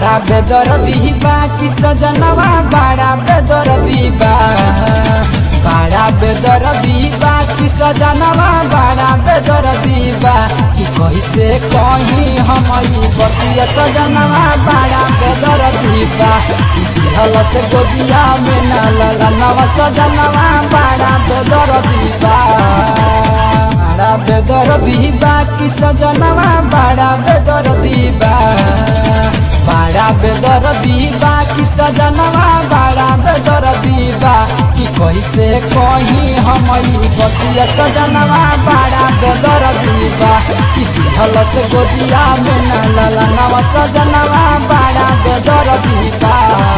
बड़ा बेदर्दी बा कि सजनवा बड़ा बेदर्दी बा बड़ा बेदर्दी बा कि सजनवा बड़ा बेदर्दी बा कि कैसे कहीं हम बतिया सजनवा बड़ा बेदर्दी बा कि दिहल से गोदिया में न ललनवा सजनवा बड़ा बेदर्दी बा बड़ा बेदर्दी बा कि सजनवा बड़ा बेदर्दी बा बड़ा बेदर्दी बा कि सजनवा बड़ा बेदर्दी बा कि कैसे कहीं हम बतिया सजनवा बड़ा बेदर्दी बा कि दिहल से गोदिया में न ललनवा सजनवा बड़ा बेदर्दी बा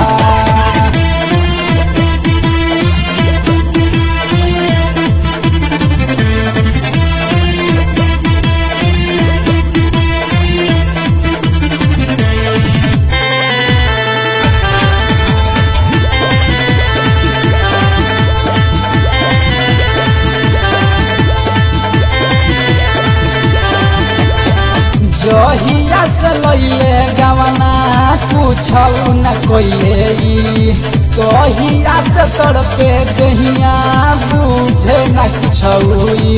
जहिया से लैले गवना पूछल न कोइले कहिया से तड़पे दहिया बुझे न कुछई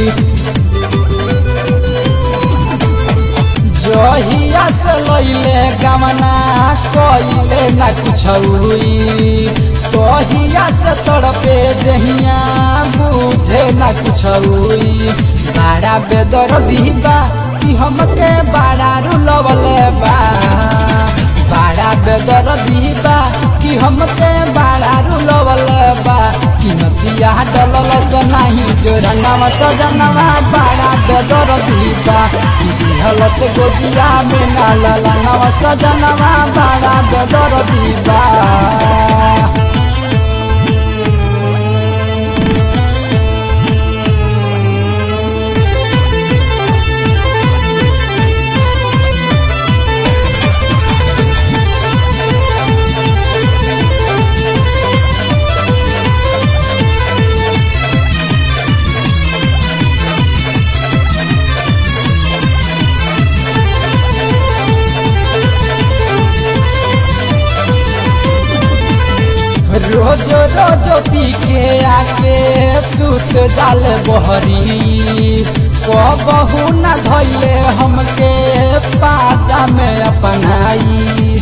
जहिया से लैले गवना कइले न कुछई कहिया से तड़पे दहिया बुझे न कुछई बड़ा बेदर्दी बा कि हमके बड़ा रुलवले बा बड़ा बेदर्दी बा कि हमके बड़ा रुलवले बा कि नतिया डलल से नहीं जोरनवा सजनवा बड़ा बेदर्दी बा कि दिहल से गोदिया में ना ललनवा सजनवा बड़ा बेदर्दी बा रोज रोज पी के आके सुत जाल बहरी कबहू न धैले हमके पाता में अपनाई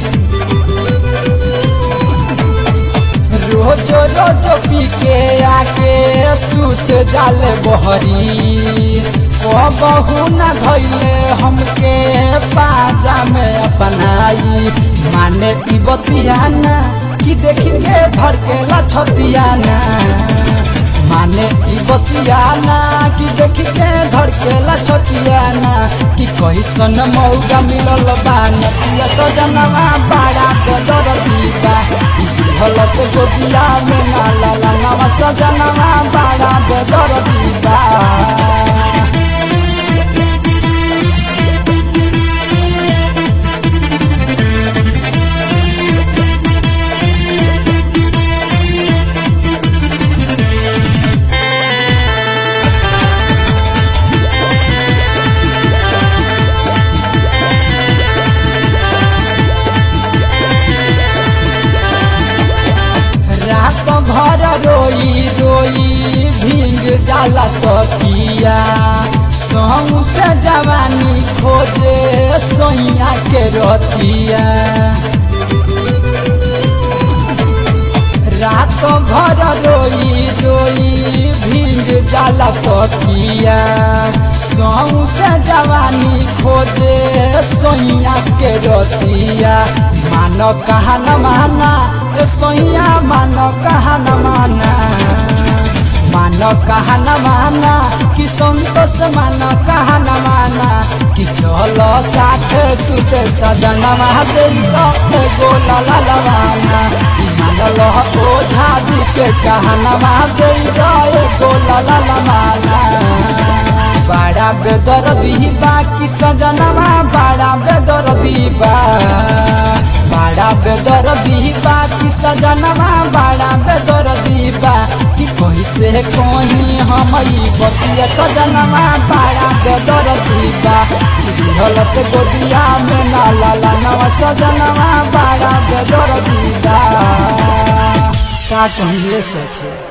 रोज रोज पी के आके सुत जाल बहरी कबहू न धैले हमके पाजा में अपनाई माने ती बतियाना कि देखी के धड़केला छतियाना माने ई बतियाना कि देखी के धड़केला छतियाना कि कैसन मौका मिलल बा नतिया सजनवा बड़ा बेदर्दी बा दिहल से गोदिया में ना ललनवा सजनवा बड़ा बेदर्दी बा रात भर रोई रोई भींग जाला तकिया संग से जवानी खोजे सोइया के रतिया रात भर रोई रोई भींग जाला तकिया संग से जवानी खोजे सोइया के रतिया मानो कहा न माना ए सोइया मानो कहा न माना मानो कहा न माना कि संतोष मानो कहा न माना कि चलो साथ सुते सजन महादेव गोला ललवाना कि मानल ओझा जी के कहना महादेव गोला ललवाना बड़ा बेदर्दी बा कि सजनवा बड़ा बेदर्दी बा बड़ा बेदर्दी बा कि सजनवा बड़ा बेदर्दी बा कि कोई कैसे कहीं हम ई बतिया सजनवा बड़ा बेदर दीबा दिहल से गोदिया में ना लाला नवा सजनवा बड़ा बेदर दीबा का कहिए सखी